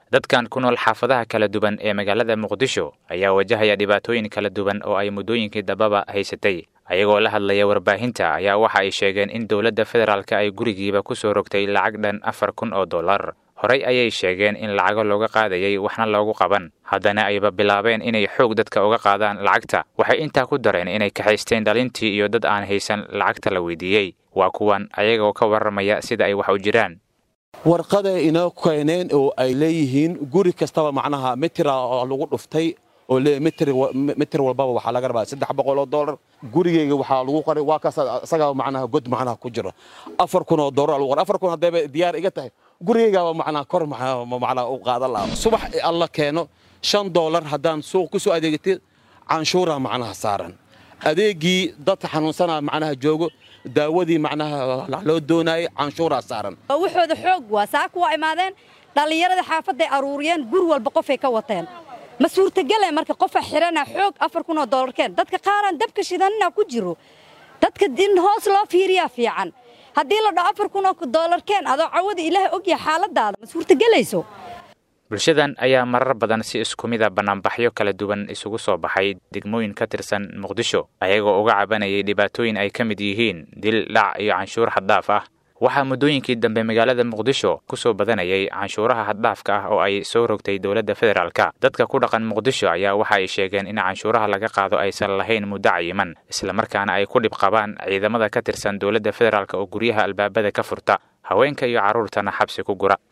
dadkan ku nool xaafadaha kala duwan ee magaalada muqdisho ayaa wajahaya dhibaatooyin kala duwan oo ay muddooyinkii dambaba haysatay ayagoo la hadlaya warbaahinta ayaa waxa ay sheegeen in dowladda federaalka ay gurigiiba ku soo rogtay lacag dhan afar kun oo dollar horey ayay sheegeen in lacago looga qaadayay waxna loogu qaban haddana ayba bilaabeen inay xoog dadka uga qaadaan lacagta waxay intaa ku dareen inay kaxaysteen dhalintii iyo dad aan haysan lacagta la weydiiyey waa kuwan ayagoo ka warramaya sida ay wax u jiraan warqaday inoo keeneen oo ay leeyihiin guri kastaba macnaha mitira oo lagu dhuftay oo mitir walbaba waxaa laga rabaa saddex boqol oo dollar gurigeyga waxaa lagu qoray waa kaas isagaa macnaha god macnaha ku jiro afar kun oo dollar lagu qoray afar kun haddayba diyaar iga tahay gurigeygaaba macnaha kor macnaha u qaadan lahaa subax alla keeno shan dollar haddaan suuq ku soo adeegatid canshuura macnaha saaran adeegii dadka xanuunsanaa macnaha joogo daawadii macnaha loo doonaayay canshuuraa saaran waxooda xoog waa saaka waa imaadeen dhallinyarada xaafadday aruuriyeen guri walba qofay ka wateen ma suurtagele marka qofa xidhana xoog afar kun oo dollarkeen dadka qaaraan dabka shidanina ku jiro dadka in hoos loo fiiriyaa fiican haddii la dhaho afar kun oo dollarkeen adoo cawada ilaahay ogyaha xaaladaada ma suurtagelayso bulshadan ayaa marar badan si isku mida bannaanbaxyo kala duwan isugu soo baxay degmooyin ka tirsan muqdisho ayagoo uga cabanayay dhibaatooyin ay ka mid yihiin dil dhac iyo canshuur xaddaaf ah waxaa muddooyinkii dambe magaalada muqdisho ku soo badanayay canshuuraha haddhaafka ah oo ay soo rogtay dowladda federaalka dadka ku dhaqan muqdisho ayaa waxa ay sheegeen in canshuuraha laga qaado aysan lahayn muddo cayiman islamarkaana ay ku dhib qabaan ciidamada ka tirsan dowladda federaalk oo guryaha albaabada ka furta haweenka iyo carruurtana xabsi ku gura